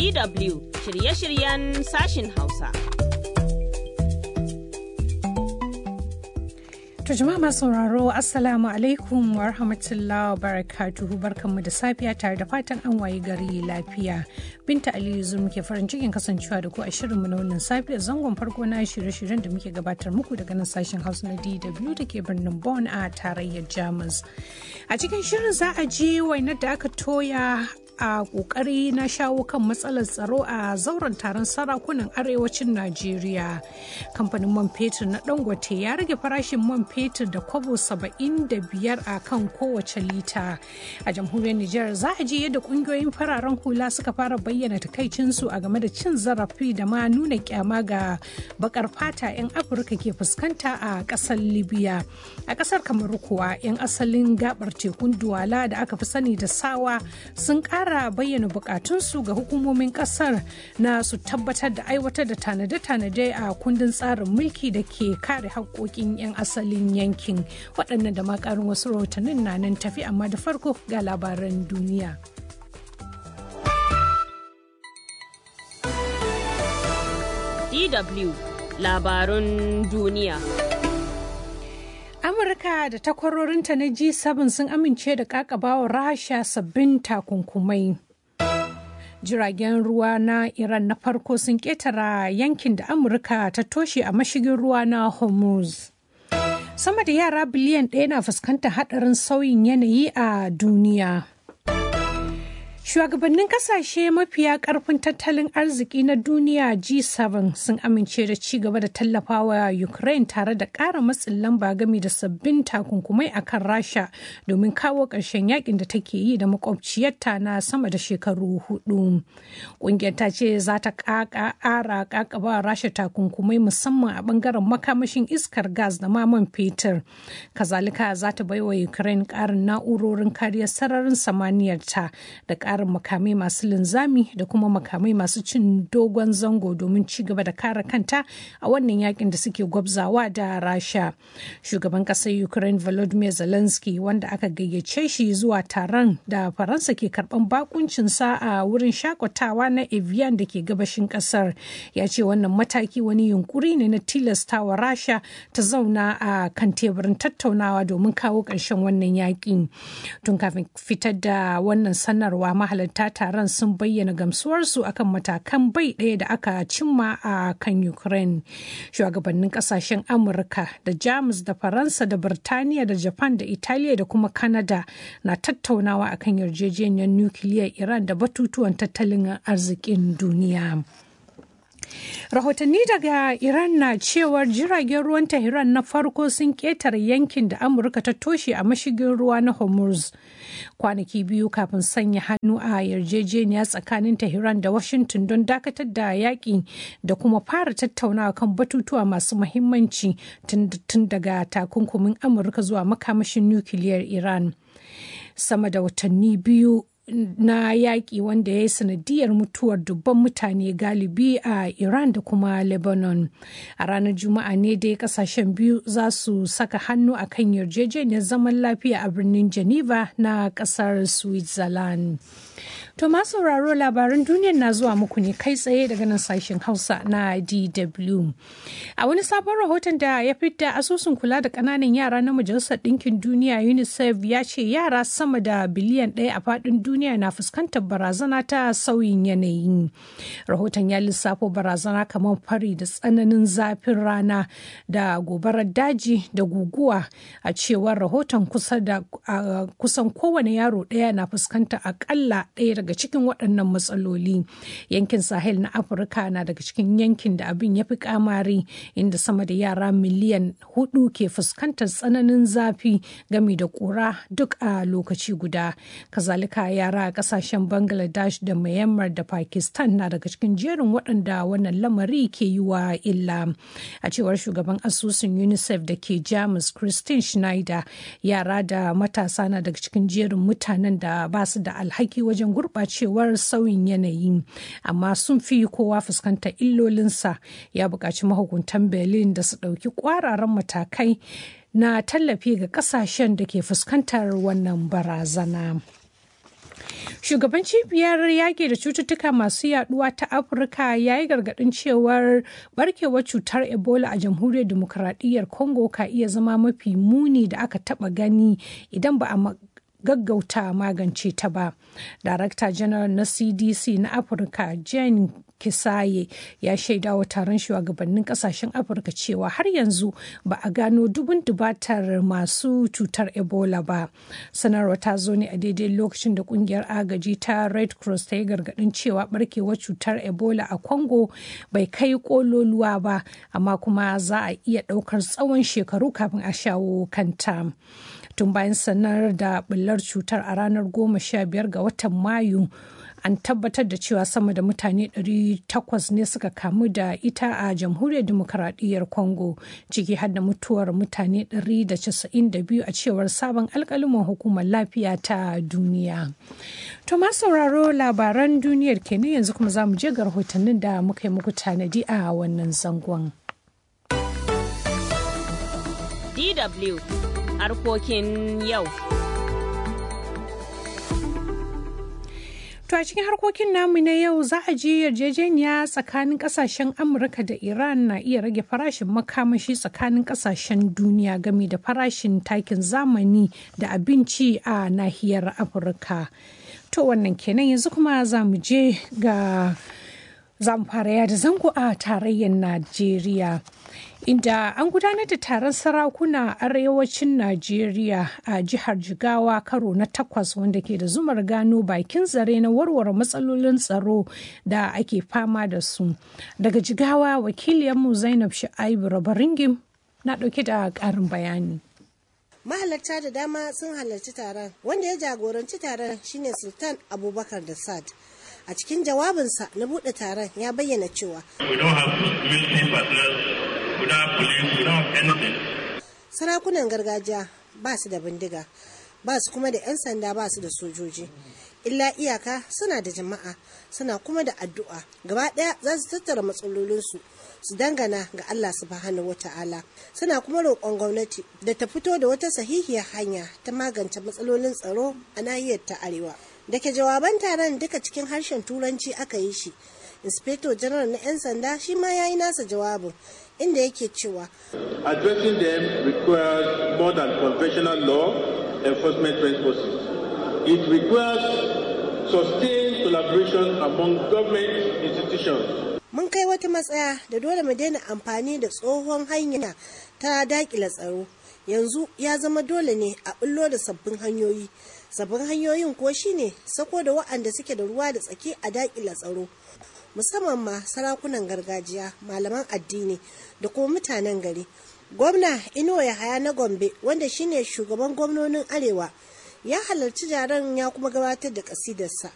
DW shirye-shiryen sashin Hausa. To jama'a masu sauraro Assalamu alaikum wa rahmatullahi wa barakatuhu barkanmu da safiya tare da fatan an wayi gari lafiya. Binta Aliyu Zur muke farin cikin kasancewa da ku a shirinmu na wannan safiya zangon farko na shirye-shiryen da muke gabatar muku daga nan sashen Hausa na DW da ke birnin Bonn a tarayyar Jamus. A cikin shirin za a je wainar da aka toya a kokari na shawo kan matsalar tsaro a zauren taron sarakunan arewacin najeriya kamfanin man fetur na dangote ya rage farashin man fetur da kwabo 75 a kan kowace lita a jamhuriyar nijar za a ji yadda kungiyoyin fararen hula suka fara bayyana takaicinsu a game da cin zarafi da ma nuna kyama ga bakar fata 'yan afirka ke fuskanta a kasar libya a kasar kamaru kuwa 'yan asalin gabar tekun duwala da aka fi sani da sawa sun kara fara bayyana bukatunsu ga hukumomin kasar na su tabbatar da aiwatar da tanade-tanade a kundin tsarin mulki da ke kare haƙoƙin 'yan asalin yankin waɗannan da makarin wasu rahotannin na nan tafi amma da farko ga labaran duniya. DW labarun duniya. Amurka da takwarorinta na G7 sun amince da kakabawa Rasha sabbin takunkumai. Jiragen ruwa na Iran na farko sun ketara yankin da Amurka ta toshe a mashigin ruwa na Hormuz. Sama da yara biliyan ɗaya na fuskantar haɗarin sauyin yanayi a duniya. Shugabannin kasashe mafiya karfin tattalin arziki na duniya G7 sun amince da ci gaba da tallafawa Ukraine tare da ƙara matsin lamba game da sabbin takunkumai a kan Rasha domin kawo ƙarshen yakin da take yi da makwabciyarta na sama da shekaru hudu. Ƙungiyar ta ce za ta ƙara ƙaƙaba Rasha takunkumai musamman a ɓangaren makamashin iskar gas da maman fetur. Kazalika za ta baiwa Ukraine ƙarin na'urorin kariyar sararin samaniyarta da ƙarin makamai masu linzami da kuma makamai masu cin dogon zango domin ci gaba da kare kanta a wannan yakin da suke gwabzawa da rasha shugaban ƙasar ukraine volodymyr zelensky wanda aka gayyace shi zuwa taron da faransa ke karban bakuncinsa a wurin shakatawa na evian da ke gabashin ƙasar ya ce wannan mataki wani yunkuri ne na tilastawa rasha ta zauna a kan teburin tattaunawa domin kawo ƙarshen wannan yakin tun kafin fitar da wannan sanarwa mahalarta taron sun bayyana gamsuwarsu akan matakan bai ɗaya da aka cimma a kan ukraine shugabannin kasashen amurka da jamus da faransa da birtaniya da japan da italiya da kuma canada na tattaunawa akan yarjejeniyar nukiliyar iran da batutuwan tattalin arzikin duniya rahotanni daga iran na cewar jiragen ruwan tehran na farko sun ketare yankin da amurka ta toshe a mashigin ruwa na hormuz kwanaki biyu kafin sanya hannu a yarjejeniya tsakanin tehran da washington don dakatar da yaƙi da kuma fara tattaunawa kan batutuwa masu mahimmanci tun daga takunkumin amurka zuwa makamashin nukiliyar iran sama da watanni biyu na yaƙi wanda ya yi sanadiyar mutuwar dubban mutane galibi a Iran da kuma Lebanon. A ranar Juma'a ne dai kasashen biyu za su saka hannu a kan yarjejeniyar zaman lafiya a birnin Geneva na ƙasar Switzerland. To ma sauraro labaran duniyar na zuwa muku ne kai tsaye daga nan sashen Hausa na DW. A wani sabon rahoton da ya fidda asusun kula da ƙananan yara na Majalisar Ɗinkin Duniya UNICEF ya ce yara sama da biliyan ɗaya a faɗin duniya na fuskantar barazana ta sauyin yanayi. Rahoton ya lissafo barazana kamar fari da tsananin zafin rana da gobarar daji da guguwa a cewar rahoton kusan kowane yaro ɗaya na fuskantar akalla ɗaya daga cikin waɗannan matsaloli yankin sahel na afirka na daga cikin yankin da abin ya fi kamari inda sama da yara miliyan hudu ke fuskantar tsananin zafi gami da ƙura duk a lokaci guda kazalika yara a ƙasashen bangladesh da myanmar da pakistan na daga cikin jerin waɗanda wannan lamari ke yi wa illa a cewar shugaban asusun unicef da ke jamus christine schneider yara da matasa na daga cikin jerin mutanen da ba su da alhaki wajen gurɓacewar sauyin yanayi amma sun fi kowa fuskantar illolinsa ya buƙaci mahukuntan berlin da su ɗauki ƙwararan matakai na tallafi ga ƙasashen da ke fuskantar wannan barazana. Shugaban cibiyar yaƙi da cututtuka masu yaduwa ta Afirka ya yi gargaɗin cewar barkewar cutar Ebola a jamhuriyar demokuraɗiyyar Congo ka iya zama mafi muni da aka taɓa gani idan ba a gaggauta magance ta ba. Darakta janar na CDC na Afirka Jane Kisaye ya shaida wa taron shugabannin kasashen Afirka cewa har yanzu ba a gano dubun dubatar masu cutar Ebola ba. Sanarwa ta zo ne a daidai lokacin da kungiyar agaji ta Red Cross ta yi gargadin cewa barkewar cutar Ebola a Congo bai kai kololuwa ba, amma kuma za a iya ɗaukar tsawon shekaru kafin a shawo kanta. tun bayan sanar da bullar cutar a ranar goma sha biyar ga watan mayu an tabbatar da cewa sama da mutane 800 ne suka kamu da ita a jamhuriyar demokaradiyyar congo ciki har da mutuwar mutane 192 a cewar sabon alkaliman hukumar lafiya ta duniya to ma sauraro labaran duniyar kenan yanzu kuma za mu je ga rahotannin da muka yi muku tanadi a wannan zangon DW harkokin yau. To a cikin harkokin namu na yau za a ji yarjejeniya tsakanin kasashen Amurka da Iran na iya rage farashin makamashi tsakanin kasashen duniya game da farashin takin zamani da abinci a nahiyar Afirka. To wannan kenan yanzu kuma za mu je ga za mu fara yada zango a tarayyar Najeriya. Inda an gudanar da taron sarakuna a arewacin Najeriya a jihar Jigawa karo na takwas wanda ke da zumar gano bakin zare na warware matsalolin tsaro da ake fama da su. Daga Jigawa wakiliyarmu Zainab Sha'aibu Rabaringim na ɗauke da ƙarin bayani. mahalarta da dama sun halarci taron wanda ya jagoranci taron shine sultan abubakar da sad a cikin jawabinsa na buɗe taron ya bayyana cewa sarakunan gargajiya ba su da bindiga ba su kuma da 'yan sanda ba su da sojoji illa iyaka suna da jama'a suna kuma da addu'a gaba ɗaya za su tattara matsalolinsu su dangana ga Allah subhanahu wa ta'ala suna kuma roƙon gwamnati da ta fito da wata sahihiyar hanya ta magance matsalolin tsaro a nahiyar ta arewa da ke jawaban taron duka cikin harshen turanci aka yi shi inspector general na 'yan sanda shi ma ya yi nasa jawabin inda yake cewa addressing them requires more than conventional law enforcement resources it requires sustained collaboration among government institutions mun kai wata matsaya da dole mu daina amfani da tsohon hanya ta dakila tsaro yanzu ya zama dole ne a bullo da sabbin hanyoyi sabbin hanyoyin ko shine sako da wa'anda suke da ruwa da tsaki a dakila tsaro musamman ma sarakunan gargajiya malaman addini da kuma mutanen gari gwamna inuwa yahaya na gombe wanda shine shugaban gwamnonin arewa ya halarci jaron ya kuma gabatar da kasidarsa